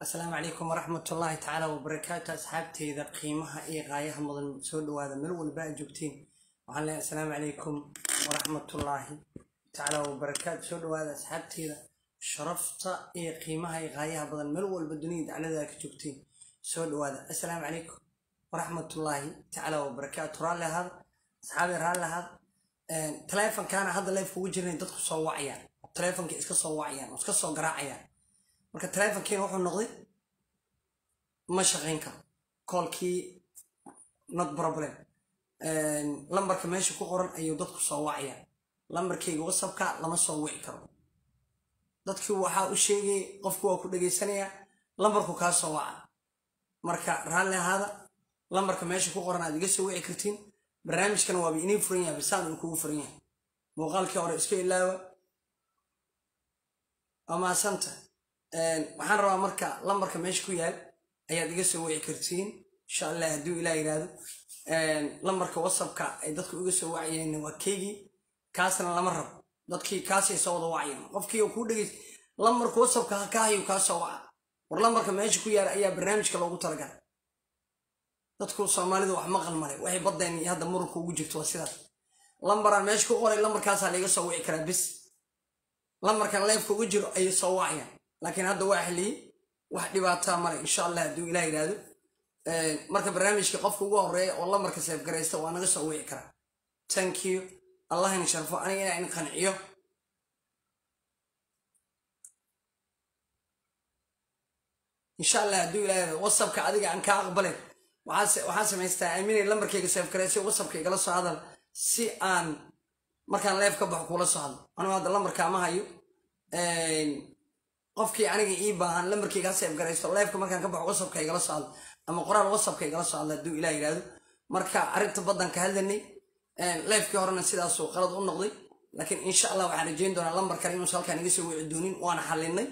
asalaamu calaykum waraxmatullaahi tacaala wabarakaatu asxaabteyda qiimaha iyo qaayaha mudan soo dhawaada meel walba aad joogtiin waxaan leeyahay asalaamu calaykum waraxmatullaahi tacaala wabarakaatu soo dhawaada asxaabteyda sharafta iyo qiimaha iyo qaayaha badan meel walba dunida daclada ka joogtiin soo dhawaada asalaamu calaykum waraxmatullaahi tacaala wabarakaatu raalli ahaada asxaabi raalli ahaada taleefonkaana hadda leefka ugu jirnay dadku soo wacayaan taleefonkii iska soo wacayaan oo iska soo garaacayaan marka taleefonkiina wuxuu noqday ma shaqayn karo koolkii not problem lambarka meesha ku qoran ayuu dadku soo wacayaan lambarkayga wasabka lama soo wici karo dadkii waxaa u sheegayay qofku waa ku dhegaysanayaa lambarku kaa soo waca marka raalli ahaada lambarka meesha ku qoran aad iga soo wici kartiin barnaamijkana waaba inii furan yahay bisaan uu kugu furan yahay muuqaalkii hore iska ilaawa waa maasanta waxaan rabaa marka lambarka meesha ku yaal ayaad iga soo wici kartiin insha allah hadduu ilaa yidhaahdo lambarka whatsappka ay dadku iga soo wacayeen waa keygii kaasna lama rabo dadkii kaasay soo wada wacayeen qofkii kuu dhegeys lambarka whatsappka ka hayo kaa soo waca war lambarka meesha ku yaal ayaa barnaamijka loogu talagalay dadku soomaalidu wax maqal male waxay badeen iyo hadda muranka ugu jirto waa sidaas lambaraan meesha ku qoray lambarkaasaa laiga soo wici karaa bis lambarkan leefka ugu jiro ayay soo wacayaan laakiin hadda waa xiliyey wax dhibaataa male insha allah hadduu ilah yidhaahdo marka barnaamijka qofka ugu horeeya oo lambarka seefgaraysta waa naga soo wici karaa thank you allah in sharfo aniga inaa in qanciyo insha allah hadduu ilah yidhahdo whatsappka adiga aan kaa aqbalen waxaan samaystaa aaminay lambarkayga seefgaraysa whatsappka igala soo hadal si aan markaan leef ka baxo kula soo hadlo anugu hadda lambarka ma hayo qofkii aniga ii baahan lambarkayga ha seef garaysto leefka markaan ka baxo whatsappka igala soo hadlo ama qoraal whatsappka igala soo hadlo hadduu ilah yidhaahdo marka arrinta baddan ka hadlanay leefkii horena sidaasuu qalad u noqday laakiin insha allah waxaan rajeyn doonaa lambar kale inuusa halkaan iga soo wici doonin waana xalinay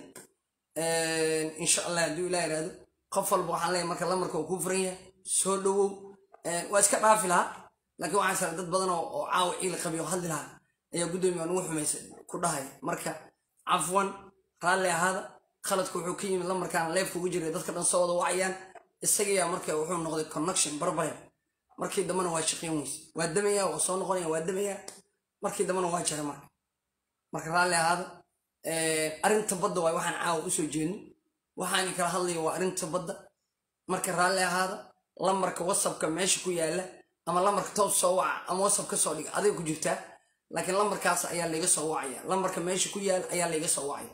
insha allah hadduu ilah yidhaahdo qof walba waxaan leeyahay marka lambarka uu kuu furan yahay soo dhowow waa iska dhaafi lahaa laakiin waxaan sara dad badan oo caawa ciil qabiyo hadli lahaa ayaa guddoomiya nugu xumaysa ku dhahaya marka cafwan raalli ahaada khaladku wuxuu ka yimid lambarkaan leefka ugu jiray dadka dhan soo wada wacayaan isagayaa marka wuxuu noqday connection barbaren markii dambena waa shaqeyn weyse waa damaya waa soo noqonaya waa damaya markii dambena waa jara marka marka raalli ahaada arrinta badda waay waxaan caawa usoo jeedno waxaan kala hadlaya waa arrinta badda marka raalli ahaada lambarka whatsappka meesha ku yaala ama lambarka toos soo waca ama whatsapp ka soo dhiga adiga ku jirtaa laakiin lambarkaas ayaa layga soo wacaya lambarka meesha ku yaal ayaa layga soo wacaya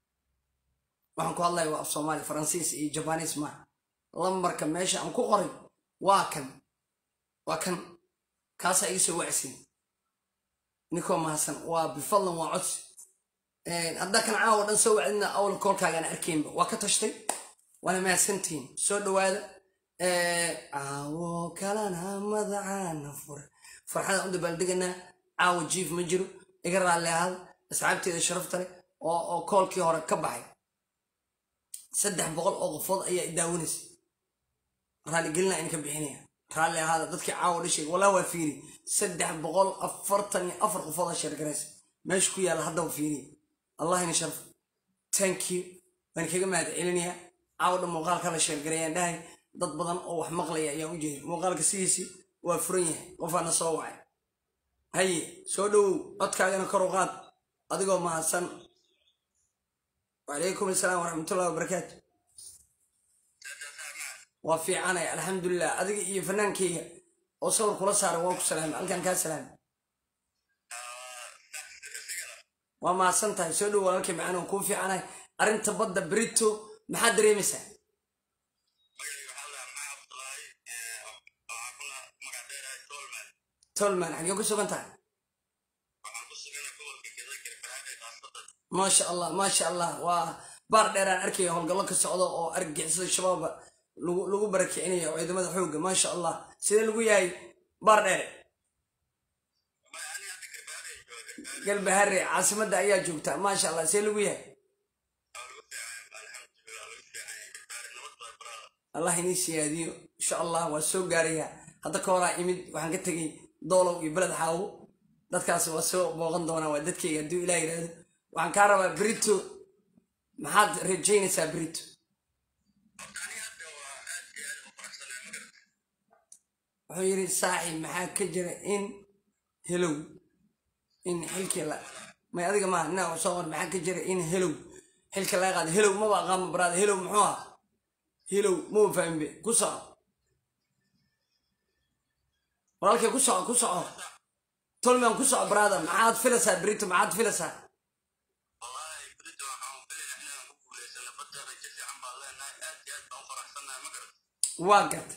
waxaan ku hadlaya waa af soomaali faransiis iyo jabaniis maaha lambarka meesha aan ku qoray waa kan waa kan kaasaa iga soo wacsin ninkoo mahadsan waa bifadlan waa codsi haddaa kan caawa dhan soo wacdina awal koolkaagaan arkaynba waa ka tashtay waana mahadsantihiin soo dhawaada caawo kalana madacaana fure farxadaan u dabaaldeganaa caawo jiif ma jiro iga raalli ahaada asxaabteeda sharafta leh oo koolkii hore ka baxay saddex boqol oo qofood ayaa idaawanaysa raalligelina in ka bixinaya raalli ahaada dadkii caawo dhashay walaa waa fiiri saddex boqol afartan iyo afar qofoodaa sheergaraysa meesha ku yaalla haddaba fiiriya allah ina sharf thank you waan kaga mahad celinayaa caawo dhan muuqaalka la sheergarayaan dhahay dad badan oo wax maqlaya ayaan u jeeda muuqaalka sidiisii waa furan yahay qofaana soo wacay haye soo dhowow codkaagana kor u qaad adigoo mahadsan wacalaykum asalaam waraxmatullahi wabarakaatu waa fiicanay alxamdulilah adiga iyo fanaankeyga oo sawir kula saaray waa ku salaamay halkaan kaa salaamay waa mahadsan tahay soo dhow walaalkay macaan oo kuu fiicanahay arrinta badda brito maxaad dareemaysaa tolman xagee ku sugan tahay maasha allah maasha allah waa baar dheeraan arkaya howlgallo ka socdo oo argagixisada shabaaba lagu barakicinayo ciidamada xoogga maasha allah sidee lagu yahay baar dheere galbahare caasimadda ayaa joogta maasha allah sidee lagu yahay allah inii siyaadiyo insha allah waa soo gaarayaa hadda ka horaa imid waxaan ka tegey doolow iyo beled xaawo dadkaas waa soo booqan doonaa waa dadkeyga hadduu ilah yidhaahdo waxaan kaa rabaa brito maxaad rajaynaysaa brito wuxuu yidhi saaxib maxaa ka jira in helow in xilkii la may adiga maaha ina soo qor maxaa ka jira in helow xilka laga qaada helow maba aqaama baraada helow muxuu ah helow maba fahmbe ku soco walaalkay ku soco ku soco tolman ku soco baraada maxaad filaysaa brito maxaad filaysaa waa garta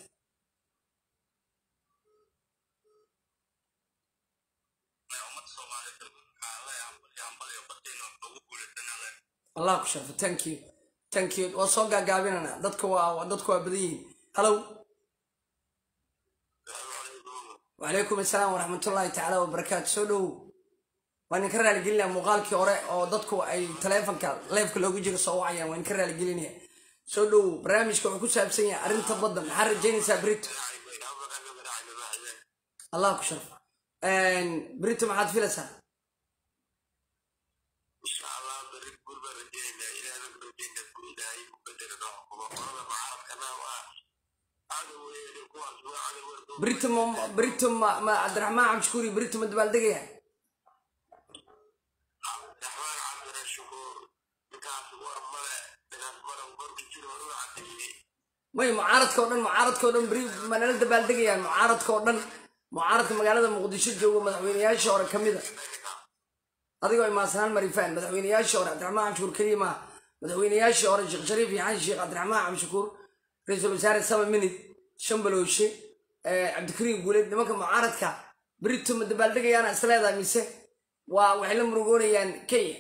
allah ku sharfo thank you thank you waa soo gaagaabinana dadka waa dadku waa badan yihiin hallow wacalaykum assalaam waraxmatullaahi tacaala wabarakaatu soo dhowow waan idinka raaligelinaya muuqaalkii hore oo dadku ay taleefonka leefka loogu jiro soo wacayaan waan idinka raaligelinaya soo dhowow barnaamijka wuxuu ku saabsan yahay arrinta badda maxaa rajaynaysaa brito allah ku sharfo brito maxaad filaysaa بريتو ما بريتو ما, ما عبد الرحمن عبد الشكوري بريتو ما دبالدقيا may mucaaradka oo dhan mucaaradka oo dhan beri manala dabaaldegayaan mucaaradka oo dhan mucaaradka magaalada muqdisho jooga madaxweynayaashii hore ka mida adigoo imaansanaan marifaan madaxweynayaashii hore cabdiraxmaan cabdishakuur keliya maaha madaxweynayaashii hore sheekh shariif iyo xasan sheekh cabdiraxmaan cabdishakuur ra-iisul wasaare sama minid shambalooshe cabdikariim guuleed nimanka mucaaradka berito ma dabaaldegayaana isleedahay mise waa waxay la murugoonayaan kenya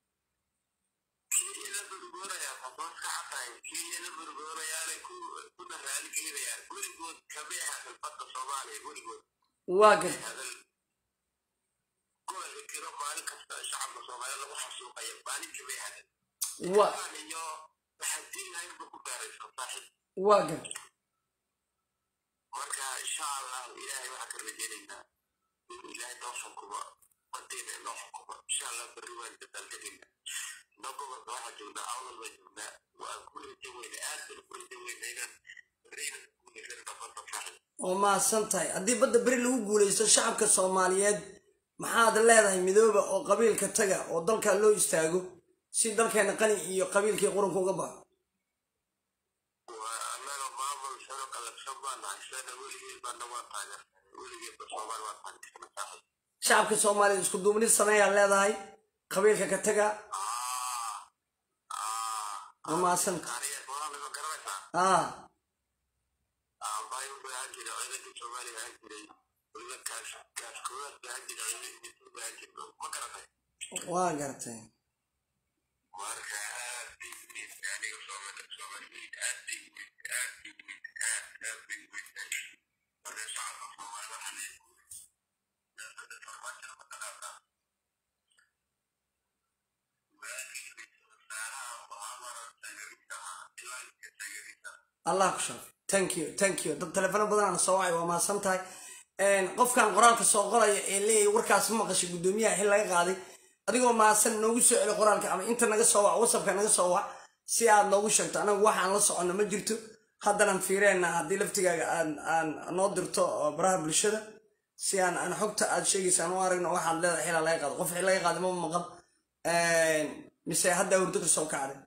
waa gad wa waa gad marka insha allah ilaahay waxaan ka rajaynaynaa inuu ilaahay noo xukumo badeena noo xukumo insha allah berri waan dabaaldegaynaa inoo gobolka waxaa joognaa awdal baa joognaa waan ku raja weyna aad baan ku raja weyna inaan berrina guulaysan noqono saaxib oo mahadsan tahay haddii badda beri lagu guulaysto shacabka soomaaliyeed maxaad leedahay midooba oo qabiilka taga oo dalkaa loo istaago si dalkeena qani iyo qabiilkii qurunka uga baxo annaga maamul sano qalabsan baan nahay sana weligeed baana waa taageersanay weligeedba soomaali waa taageersanay saaxib shacabka soomaaliyeed isku duubnid sameeyaa leedahay qabiilka ka taga oo mahadsan tahay aniga walaal ma garanaysaa ah aabbahay wuxuu ahaan jiray ciidankii soomaaliya ahaan jiray weliba kaas kaas koowaad baa ahaan jiray ciidankii turba ahaan jiray ma garatay waa gartay marka aad bay weyn aniga soomaali soomaaliyeed aad bay weyn aad bay weyn aad aad bay weyn marka shacabka soomaali waxaa leeyahay dowladda farmaajo ma taqaanaa waagii ra-iisul wasaaraha waxaa maaragtay tagarisaha ilaa inka tagarisaha allah ku sharf thank you thank you dad telefono badan aan soo wacay waa mahadsan tahay qofkan qoraalka soo qoraya ee leeyahay warkaas ma maqashay guddoomiyaha xil laga qaaday adigoo mahadsan noogu soo celi qoraalka ama inta naga soo wac whatsappka naga soo wac si aad noogu sheegto anagu waxaan la soconno ma jirto haddanan fiireenna haddii laftigaaga aan aan noo dirto oo baraha bulshada si aan aan xogta aad sheegaysa aan u aragno waxaad leedahay xilaa laga qaado qof xil laga qaaday ma maqan mise hadda hurdo ka soo kacday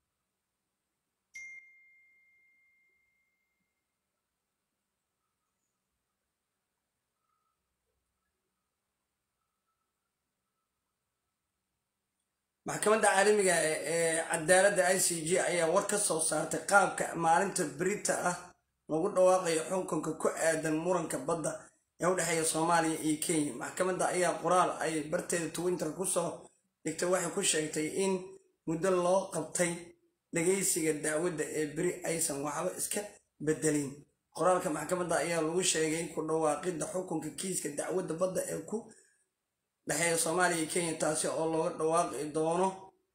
maxkamadda caalamiga ee ee cadaaladda i c g ayaa war ka soo saartay qaabka maalinta berita ah lagu dhawaaqayo xukunka ku aadan muranka badda ee u dhexeeya soomaaliya iyo kenya maxkamadda ayaa qoraal ay barteeda twitter kusoo dhigtay waxay ku sheegtay in muddo loo qabtay dhagaysiga dacwadda ee beri aysan waxba iska bedelin qoraalka maxkamadda ayaa lagu sheegay ku dhawaaqidda xukunka kiiska dacwadda badda ee ku dhexeeya soomaaliya iyo kenya taasi oo looga dhawaaqi doono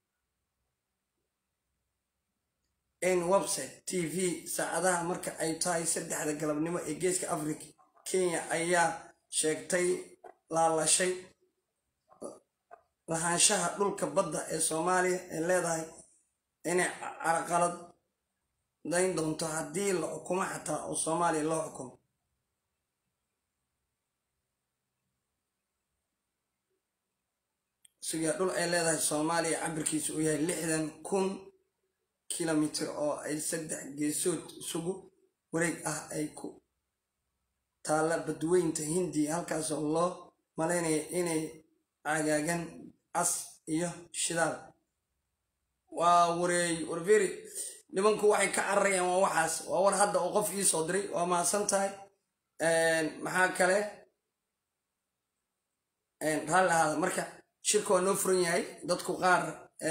in website t v saacadaha marka ay tahay saddexda galabnimo ee geeska africa kenya ayaa sheegtay laalashay lahaanshaha dhulka badda ee soomaaliya ee leedahay inay carqalad dayn doonto haddii la xukumo xataa oo soomaaliya loo xukumo sugaa dhul ay leedahay soomaaliya cabirkiisu uu yahay lixdan kun kilomitir oo ay saddex geesood isugu wareeg ah ay ku taalla badweynta hindiya halkaasoo loo malaynaya inay cagaagan cas iyo shidaal waa wareey warferi nimanku waxay ka cararayaan waa waxaas waa war hadda oo qof ii soo diray waa mahadsan tahay maxaa kale raalli ahaada marka shirka waa noo furan yahay dadku qaar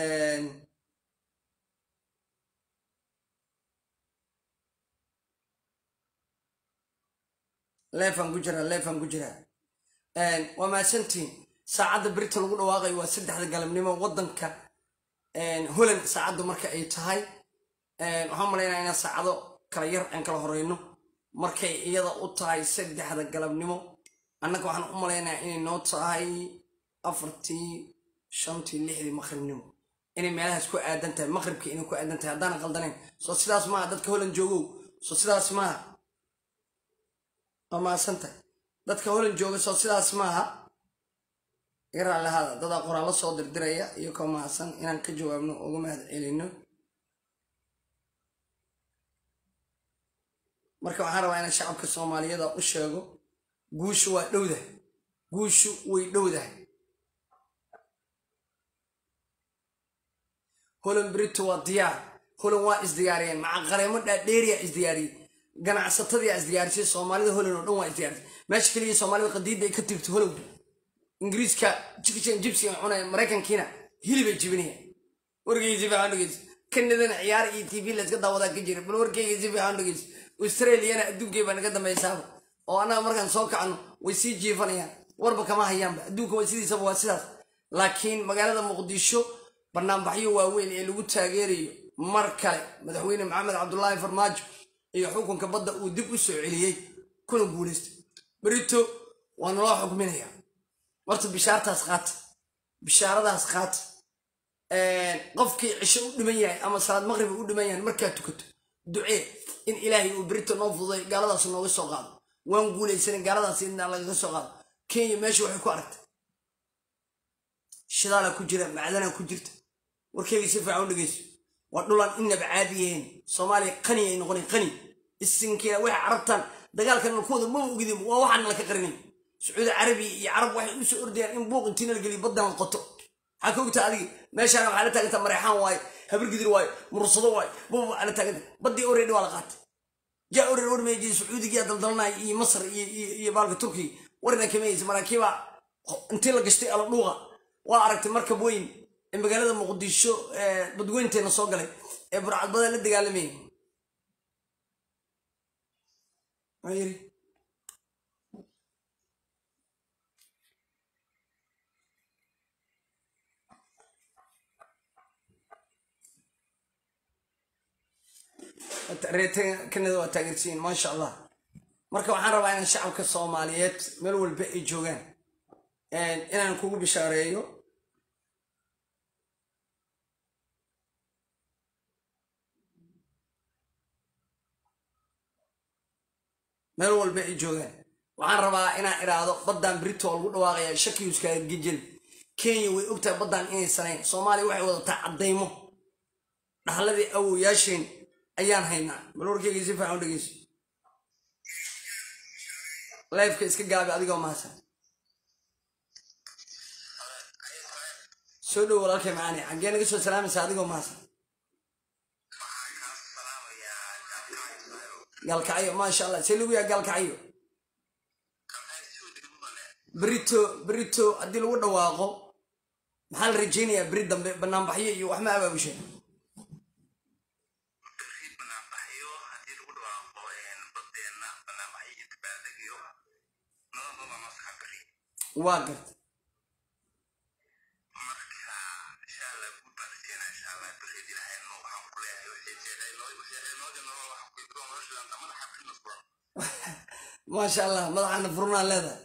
leefan ku jiraa leefan ku jiraa waa mahadsantiin saacadda berita lagu dhawaaqayo waa saddexda galabnimo waddanka holland saacaddu marka ay tahay waxaan malaynaya inaan saacado kala yar aan kala horeyno markay iyada u tahay saddexda galabnimo annaga waxaan u malaynayaa inay noo tahay afartii shantii lixdii maqribnimo inay meelahaas ku aadan tahay maqribkii inay ku aadan tahay haddaanan qaldanayn soo sidaas maaha dadka holland joogow soo sidaas maaha waa mahadsan tahay dadka holland jooga soo sidaas maaha iga lahaada dadaa qoraallo soo dirdiraya iyo koo mahadsan inaan ka jawaabno uga mahad celino marka waxaan rabaa inaan shacabka soomaaliyada u sheego guushu waa dhowdahay guushu way dhowdahay holan brito waa diyaar holan waa isdiyaariyeen maca qareemo dhaadheeriya isdiyaariyey ganacsatadii isdiyaarisay soomaalida holan oo dhan waa isdiyaarisay meesha keliya soomaalida qadiidda ay ka tirto holan ingiriiska chicken gypsy cunaya maraykankiina hilibay jibinayaan warkayga si fiican dhegeysa kanadana ciyaar iyo tv layska daawadaa ka jira bal warkayga si fiican dhegeysa australiana adduunkay baa naga dambaysaaba oo annaga markaan soo kacno way sii jiifanayaan warba kama hayaanba adduunka waa sidiisaba waa sidaas laakiin magaalada muqdisho banaanbaxyo waaweyn ee lagu taageerayo mar kale madaxweyne maxamed cabdulaahi farmaajo iyo xukunka badda uu dib u soo celiyey kuna guulaystay berito waa naloo xukminayaa horta bishaartaas qaata bishaaradaas qaata qofkii cisho u dhiman yahay ama salaad maqrib u dhiman yahay markaa tukato ducee in ilaahay uu berito noo fududay gaaladaas nooga soo qaado waan guulaysanay gaaladaas inaa lagaga soo qaado kenya meesha waxay ku aragtay shidaala ku jira macdana ku jirta warkeyga si fiican u dhegeyso waa dhulaan inaba caadi yahayn soomaaliya qani ay noqonay qani isinkeeda waxay carabtaan dagaalkan malkooda maba ogidin waa waxaan laka qarinay sacuudi carabiya iyo carab waxay u soo ordayaan in buuq intii la geliyo baddan la qoto maxaa ka ogtaa adiga meeshaana waxaa la taagantaa mareexaan waaye habargidir waaye mursado waaye buba waxaa la taaganta baddii oreedhi waa la qaatay jaa oreed war meeji sacuudigiyaa daldalanaya iyo masar iyo baalka turkiga warina kamayeysa maraakiibaa intii la gashtay ala dhuuqa waa aragtay markab weyn ee magaalada muqdisho badweynteena soo galay ee burcadbada la dagaalamayay yiri reer kanada waa taageersiin maasha allah marka waxaan rabaa inaan shacabka soomaaliyeed meel walba ay joogaan inaan kugu bishaareeyo meel walba ay joogaan waxaan rabaa inaan iraahdo baddan brito oo lagu dhawaaqaya shakiyuskaaga gejel kenya way ogtahay baddan inay sanayn soomaaliya waxay wadataa caddaymo dhaxladii awoyaasheen ayaan haynaa bal warkeyga si fiican u dhegeyso lifeka iska gaabi adigoo mahadsan soo dhow walaalkay macaani xaggee naga soo salaamaysa adigoo mahadsan gaalkacyo maasha allah see lagu yaha gaalkacyo berito berito haddii lagu dhawaaqo maxaa la rajaynayaa beri dambe banaanbaxyo iyo waxma abaabusha waa garta maasha allah madaxaana furnaa leedahay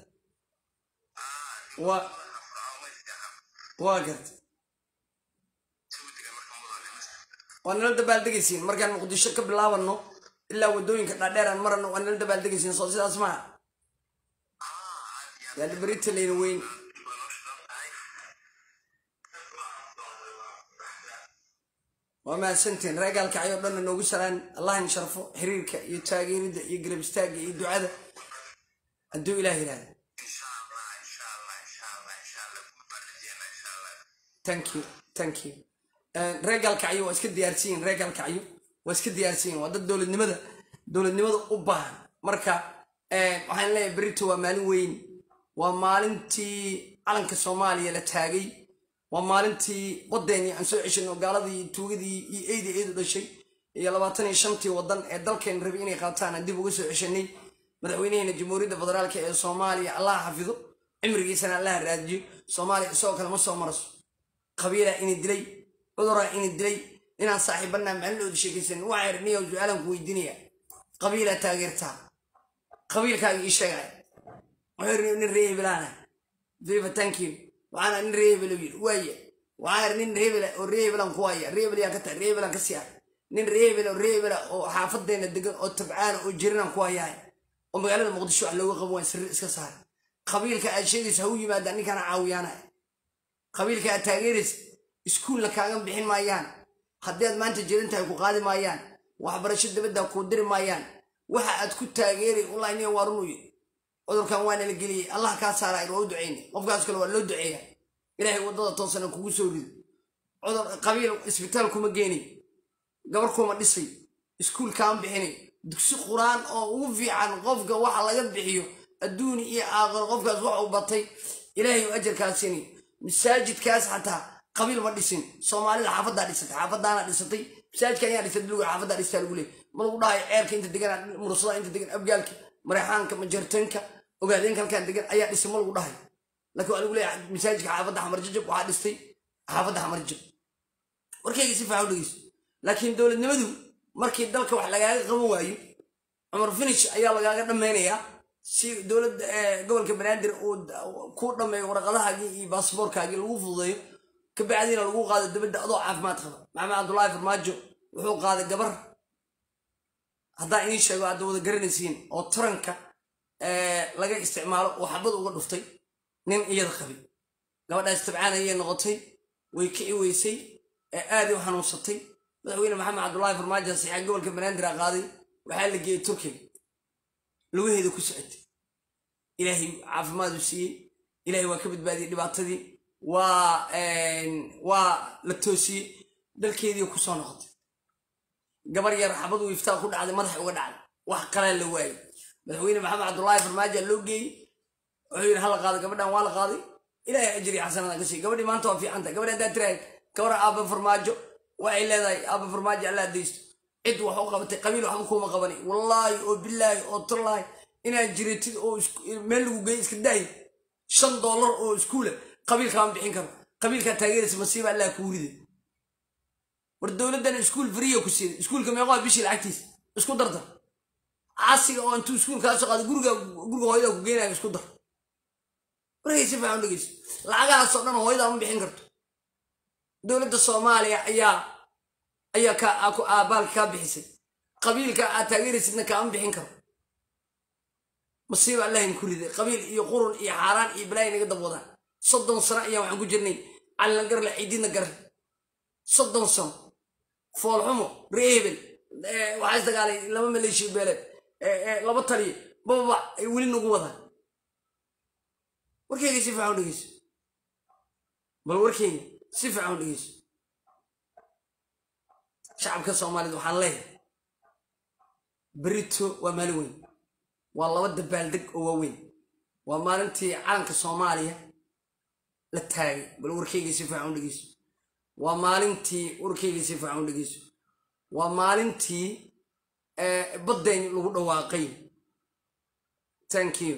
waa waa garta waa nala dabaaldegaysiin markaan muqdisho ka bilaabano ilaa waddooyinka dhaadheeraan marano waa nala dabaaldegaysiin soo sidaas maha yaani berita layna weyn waa mahadsantiin reegaalka ayoo dhanna noogu salaan allah in sharfo xiriirka iyo taageeridda iyo garab istaagga iyo ducada hadduu ilaah yidhahda insha allah insha allah insha allah insha allah guud baan rajeynaa insha allah thank you thank you reegaalkacyo waa iska diyaarsiyin reegaalkacyo waa iska diyaarsiyin waa dad dowladnimada dowladnimada u baahan marka waxaan leeyahay berito waa maalin weyn waa maalintii calanka soomaaliya la taagay waa maalintii wadeennii aan soo ceshanno gaaladii tuugadii iyo eydii eedu dhashay iyo labaatan iyo shantii wadan ee dalkeen rabay inay qaataan aan dib uga soo ceshanay madaxweynaheena jamhuuriyadda federaalk ee soomaaliya allaha xafido cimrigiisana allaha raadiyo soomaaliya isagoo kale ma soo maraso qabiilaa ini dilay cuduraa ini dilay inaan saaxiibanaa macalilooda sheekaysan waxaa yidhi niyow su-aalaan ku weydiinaya qabiilaa taageertaa qabiilkaaga ii sheegaya wuxuu yidhi nin ree hebelaana viva thank you waxaana nin ree hebel yidhi waaye waxaa yidhi nin reebela oo ree hebelan ku haya ree hebel yaan ka tahay ree hebelan ka sii hay nin ree hebel oo ree hebela oo xaafadeena degan oo tabcaana oo jirinaan ku hayahay oo magaalada muqdisho wax looga qaban waaya sirri iska saara qabiilka aad sheegaysa ha u yimaadaan ninkaana caawiyaanaya qabiilka aad taageeraysa iskuulna kaaga bixin maayaan haddii aad maanta jirin tahay ku qaadi maayaan waxbarasho dabadda kuu diri maayaan waxa aad ku taageeray wallahi niya waa runuu yidhi cudurkan waa nala geliyey allah kaa saara waa u ducayna qofkaas kale waa loo duceeya ilaahay waddada toosana kugu soo rido cudur qabiil isbitaal kuma geenay gabar kuma dhisay iskuul kaama bixinay dugsi qur-aan oo ugu fiican qofka waxa laga bixiyo adduuni iyo aakhiro qofkaas wax uu batay ilaahay u ajarkaa siinay masaajidkaas xataa qabiil ma dhisin soomaalida xaafaddaa dhisatay xaafadaana dhisatay masaajidka ayaa dhisatay dulga xaafaddaa dhistaa lagu leeyay ma lagu dhahayo ceerka inta degan mursada inta degan abgaalka mareexaanka majartanka ogaadeenka halkaan degan ayaa dhisay ma lagu dhahayo laakiin waa lagu leeyahay masaajidka xaafadda xamarjajab waxaa dhistay xaafadda xamarjab warkayga si faaxo dhegeyso laakiin dowladnimadu markii dalka wax lagaaga qaban waayo cumar finish ayaa lagaaga dhammaynayaa si dowladda gobolka banaadir uu ku dhammeeyo waraqadahaagii iyo baasboorkaagii lagu fududeeyo kabacdiina lagu qaado dabadda adoo caafimaad qaba maxamed cabdullaahi farmaajo wuxuu qaaday gabar haddaa inii sheego aadda wada garanaysiin oo taranka laga isticmaalo oo xabad uga dhuftay nin iyada qabay gabadhaas tabcaan ayay noqotay way kici weysay aaday u xanuunsatay madaxweyne maxamed cabdullaahi farmaajo saxiixa gobolka banaadir a qaaday waxaa la geeyey turkiga lugaheeda ku socotay ilaahay caafimaadu siiyey ilaahay waa ka badbaadiyey dhibaatadii waa waa la toosiyey dalkeedii ku soo noqotay gabar yar xabadu iftaa ku dhacday madaxa uga dhacday wax qalaan la waayey madaxweyne maxamed cabdullaahi farmaajo loo geeyey wuxuu yidhi hala qaado gabadhan waa la qaaday ilaahay ajri xasanada ka siiy gabadhii maanta waa fiican tahay gabadhi haddaa tirahay gabar aaba farmaajo waxay leedahay aaba farmaajo alla adaysto cid wax u qabatay qabiil waxba kuuma qabani wallaahi oo bilaahi oo tallaahi inaad jiratid oo meel lagu geey iska daayi shan dollar oo iskuula qabiilkaama bixin karo qabiilkaa taageeraysa masiiba allah kuu riday war dowladdan iskuul fariya ku siiday iskuulka meeqoa bishii lacagtiisa isku dardar caasiga oo intuu iskuulkaa soo qaado guriga guriga hooyadaa ku geenayo isku dar warkay si fiican dhegeyso lacagahaasoo dhan hooyadaa ma bixin karto dowladda soomaaliya ayaa ayaa ka aabaalka kaa bixisay qabiilka aad taageeraysidna kaama bixin karo masiiba allahin ku riday qabiil iyo qurun iyo xaaraan iyo balaayi naga dabwadaan soddon sano ayaa waxaan ku jirnay calina garle ciididna garle soddon sano foolxumo reebel waxaa isdagaalay laba maleeshiya beeleed laba taliyo bababa ay weli nagu wadaan warkeyga si fiican u dhegeyso bal warkeyga si fiican u dhegeyso shacabka soomaaliyed waxaan leeyahay berito waa maalin weyn waa laba dabaaldeg oo waaweyn waa maalintii calanka soomaaliya la taagay bal warkeyga si fiican u dhegeyso waa maalintii warkeyga si fiican u dhegeyso waa maalintii baddeyn lagu dhawaaqay thank you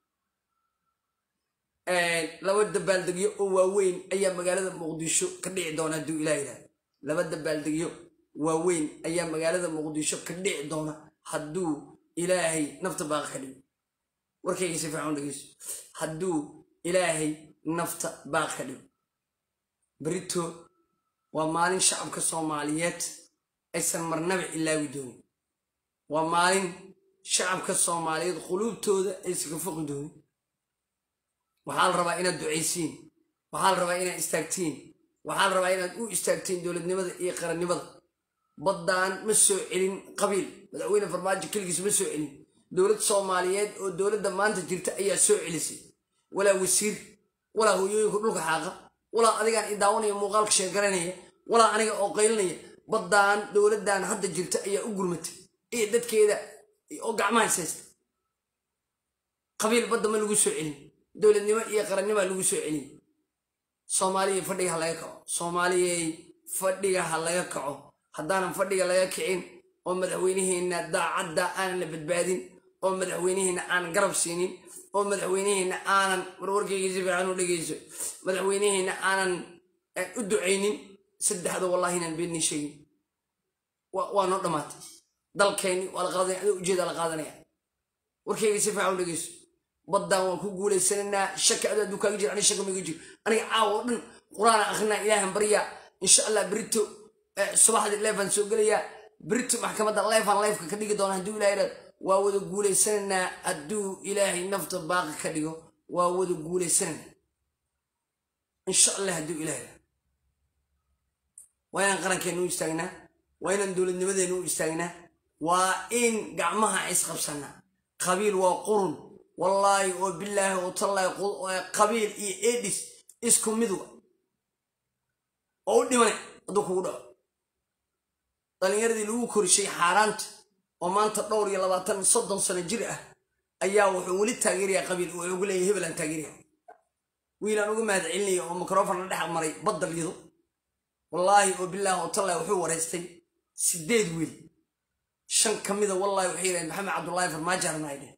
laba dabaaldegyo oo waaweyn ayaa magaalada muqdisho ka dhici doona hadduu ilah yidhahda laba dabaaldegyo waaweyn ayaa magaalada muqdisho ka dhici doona hadduu ilaahay nafta baaqa ka dhigo warkayga si fiican u dhegeyso hadduu ilaahay nafta baaqa ka dhigo berito waa maalin shacabka soomaaliyeed aysan marnaba ilaawi doonin waa maalin shacabka soomaaliyeed quluubtooda aysan ka foqi doonin waxaa la rabaa inaad ducaysiin waxaa la rabaa inaad istaagtiin waxaa la rabaa inaad u istaagtiin dowladnimada iyo qarannimada baddaan ma soo celin qabiil madaxweyne farmaajo keligiis ma soo celin dowlad soomaaliyeed oo dowladda maanta jirta ayaa soo celisay walaa wasiir walaa hooyooyinka dhulka xaaqa walaa adigaan idaawanaya muuqaalka sheegaranaya walaa aniga oo qaylinaya baddaan dowladdan hadda jirta ayaa u gurmatay iyo dadkeeda oo gacmaha haysta qabiil badda ma lagu soo celin dowladnimo iyo qarannima lagu soo celin soomaaliyay fadhiga ha laga kaco soomaaliyay fadhiga ha laga kaco haddaanan fadhiga laga kicin oo madaxweyneheenna daacadda aanan la badbaadin oo madaxweyneheenna aanan garab siinin oo madaxweyneheenna aanan warwarkayga si fiican u dhegeyso madaxweyneheenna aanan u ducaynin saddexda wallahi inaan beenni sheegin waa noo dhammaatay dalkeenni waa la qaadanaya adoo ujeeda la qaadanaya warkayga si fiican u dhegeyso baddaan waan ku guulaysanaynaa shaka adoo aduu kaaga jira aniga shaka miga jiro aniga caawa oo dhan qur-aan akrinaa ilaahan baryaa insha allah berito subaxdii leefaan soo gelayaa berito maxkamadda leefaan leefka ka dhigi doona hadduu ilahay idhahdo waa wada guulaysanaynaa hadduu ilaahay nafta baaqi ka dhigo waa wada guulaysanaynaa insha allah hadduu ilahay idhahdo waa inaan qarankeena u istaagnaa waa inaan dowladnimadeena u istaagnaa waa in gacmaha isqabsanaa qabiil waa qurun wallaahi oo bilaahi oo tallaahi qabiil iyo edis isku midwa oo u dhimane hadduu kugu dhaco dhallinyaradii lagu korishay xaaraanta oo maanta dhowr iyo labaatan soddon sano jir ah ayaa wuxuu weli taageerayaa qabiil wuxuu ugu leeyahay hebel aan taageeraya wiilaan uga mahad celinaya oo mikrofon la dhex maray badda lido wallaahi oo bilaahi oo tallaahi wuxuu wareystay sideed wiil shan ka mida wallaahi waxay yidhahdeen maxamed cabdullaahi farmaajo arnaa dheh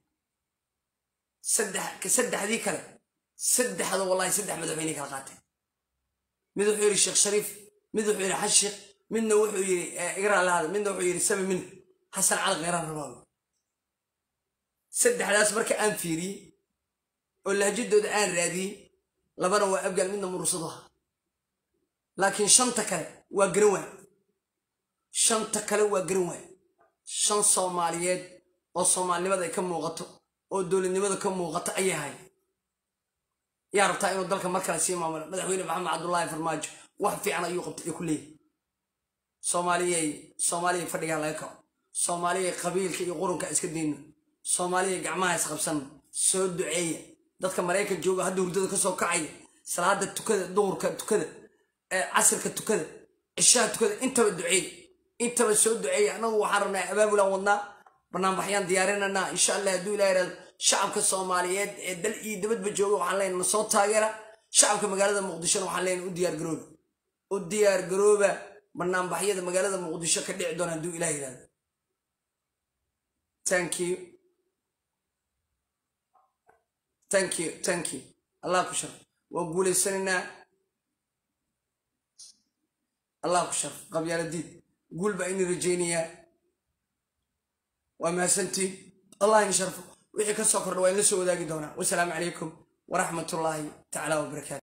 saddexdii kale saddexda wallahi saddex madaxweyne kala qaateen mid wuxuu yidhi sheekh shariif mid wuxuu yidhi xasan sheekh midna wuxuu yidhi igraan lahada midna wuxuu yidhi sami min xasan cali kheyraan rabaawi saddexdaas marka aan fiiriyey oo lahjadooda aan raadiyey labana waa abgaal midna murursadu aha laakiin shanta kale waa garan waay shanta kale waa garan waay shan soomaaliyeed oo soomaalinimada ay ka muuqato oo dowladnimada ka muuqato ayay ahay yaa rabtaa inuu dalka mar kale sii maamulo madaxweyne maxamed cabdullaahi farmaajo wax fiican ayuu qabtay iyo ku leeyahy soomaaliyay soomaaliyay fadhigaa laga kaco soomaaliyay qabiilka iyo qurunka iska dayno soomaaliyay gacmaha isqabsanno soo duceeya dadka maraykan jooga hadda hurdada ka soo kacaya salaada tukada duhurka tukada casirka tukada cishaha tukada intaba duceeya intaba soo duceeya annagu waxaan rabnaa abaabulaan wadnaa barnaamijyaan diyaarinanaa insha allah hadduu ilaha yidhahdo shacabka soomaaliyeed ee dal iyo dabadba jooga waxaan leenahay na soo taageera shacabka magaalada muqdishona waxaan leenahay u diyaar garooba u diyaar garooba barnaamijyada magaalada muqdisho ka dhici doona hadduu ilaah yidhahdo thank you thank you thank you allah ku sharf waa guulaysanaynaa allah ku sharf qabyaaladiid guul baa ini rajaynayaa waa mahadsantiin allah ini sharfo wixii ka soo kordha waa inla soo wadaagi doonaa wasalaamu calaykum waraxmat ullaahi tacaala wabarakaatu